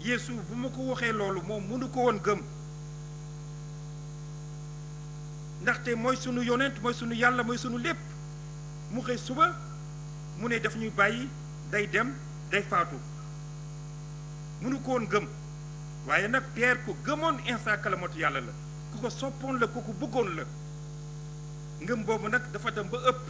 Yeesu bu ma ko waxee loolu moom mënu ko woon gëm ndaxte mooy sunu yonent mooy sunu yàlla mooy sunu lépp mu xëy suba mu ne daf ñuy bàyyi day dem day faatu mënu ko woon gëm waaye nag Pierre ku gëmoon Insa kalamatu yàlla la ku ko soppoon la ku ko bëggoon la ngëm boobu nag dafa dem ba ëpp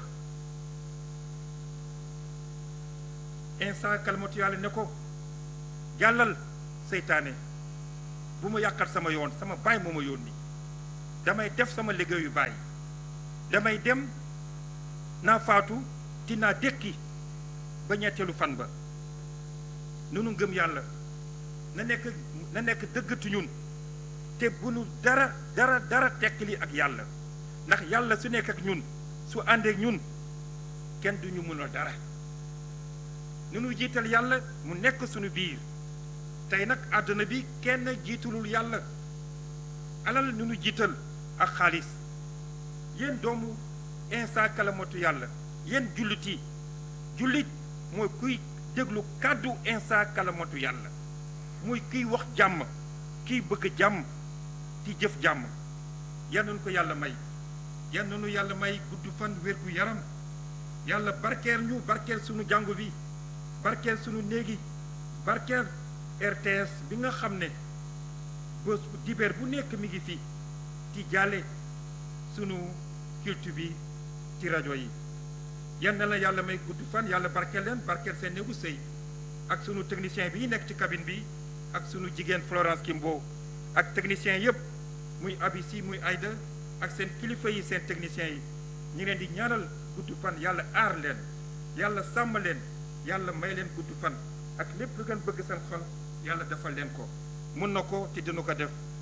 Insa kalamatu yàlla ne ko jàllal seytaane bu ma yàqal sama yoon sama baay moo ma yónni damay def sama liggéeyu baay damay dem naa faatu dinaa dékki ba ñetteelu fan ba nunu ngëm yàlla na nekk na nekk dëggatu ñun te bu nu dara dara dara tekkili ak yàlla ndax yàlla su nekk ak ñun su àndeek ñun kenn du ñu mën a dara nu nu jiital yàlla mu nekk suñu biir tey nag àdduna bi kenn jiitalul yàlla alal nu nu jiital ak xaalis yéen doomu Insa kalamatu yàlla yéen jullit yi jullit mooy kuy déglu kàddu Insa kalamatu yàlla mooy kiy wax jàmm kiy bëgg jàmm di jëf jàmm yal nañu ko yàlla may yal nañu yàlla may gudd fan wér gu yaram yàlla barkeel ñu barkeel sunu jàngu bi barkeel sunu néegi barkeel RTS bi nga xam ne bés dibeer bu nekk mi ngi fi ci jàlle sunu culture bi ci rajo yi yal na la yàlla may gudd fan yàlla barkeel leen barkeel seen néegu sëy ak sunu technicien bi nekk ci cabine bi ak sunu jigéen Florence Kimbo ak technicien yëpp muy abisi muy Aïda ak seen kilifa yi seen techniciens yi ñu leen di ñaanal gudd fan yàlla aar leen yàlla sàmm leen yàlla may leen gudd fan ak lépp lu ngeen bëgg seen xol yàlla defal leen ko mun na ko te dina ko def